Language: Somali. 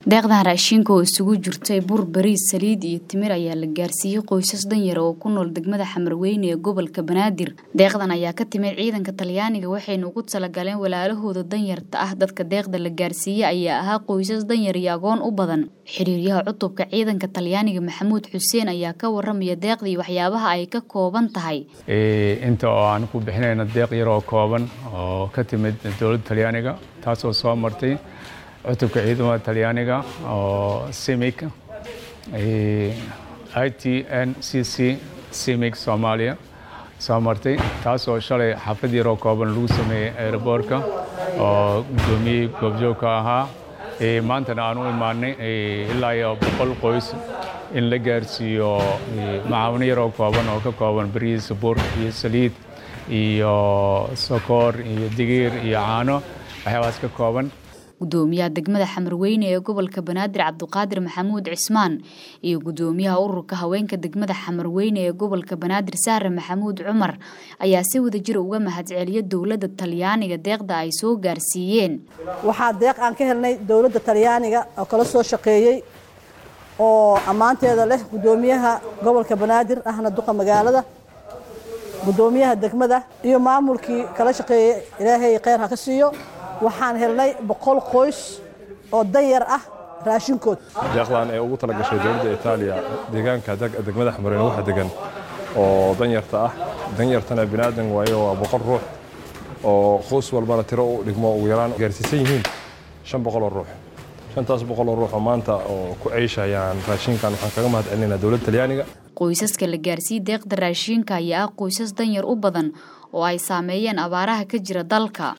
deeqdan raashinka oo isugu jirtay bur bariis saliid iyo timir ayaa la gaarsiiyey qoysas danyara oo ku nool degmada xamarweyne ee gobolka banaadir deeqdan ayaa ka timid ciidanka talyaaniga waxayna ugu talagaleen walaalahooda danyarta ah dadka deeqda la gaarsiiyey ayaa ahaa qoysas danyar iyo agoon u badan xiriiryaha cutubka ciidanka talyaaniga maxamuud xuseen ayaa ka waramaya deeqdii waxyaabaha ay ka kooban tahay inta oo aan ku bixinayna deeq yar oo kooban oo ka timid dowladda talyaaniga taasoo soo martay cutubka ciidamada talyaaniga oo simic i t n c c simic soomaaliya soo martay taasoo shalay xaflad yaroo kooban lagu sameeyey aeroboortka oo guddoomiyey goobjoogka ahaa maantana aan u imaanay ilaa iyo boqol qoys in la gaarsiiyo macaawino yaroo kooban oo ka kooban bariis bur iyo saliid iyo sokoor iyo digiir iyo caano waxyaabaas ka kooban gudoomiyaha degmada xamarweyne ee gobolka banaadir cabduqaadir maxamuud cismaan iyo gudoomiyaha ururka haweenka degmada xamarweyne ee gobolka banaadir sahre maxamuud cumar ayaa si wadajira uga mahadceliya dowladda talyaaniga deeqda ay soo gaarsiiyeen waxaa deeq aan ka helnay dowladda talyaaniga oo kala soo shaqeeyey oo ammaanteeda leh gudoomiyaha gobolka banaadir ahna duqa magaalada gudoomiyaha degmada iyo maamulkii kala shaqeeyey ilaahay kheyr ha ka siiyo waxaan helnay boqol qoys oo danyar ah raashinkood deeqdan ee ugu tala gashay dowladda itaaliya deegaanka degmada xamarweyne waxa degan oo danyarta ah danyartana binaadan waayo waa boqol ruux oo qoys walbana tiro u dhigmo ugu yaraan gaarsiisan yihiin shan boqol oo ruux shantaas boqol oo ruux oo maanta oo ku ceeshayaan raashinkan waxaan kaga mahad celinaynaa dowladda talyaaniga qoysaska la gaarsiiyey deeqda raashinka ayaa ah qoysas danyar u badan oo ay saameeyeen abaaraha ka jira dalka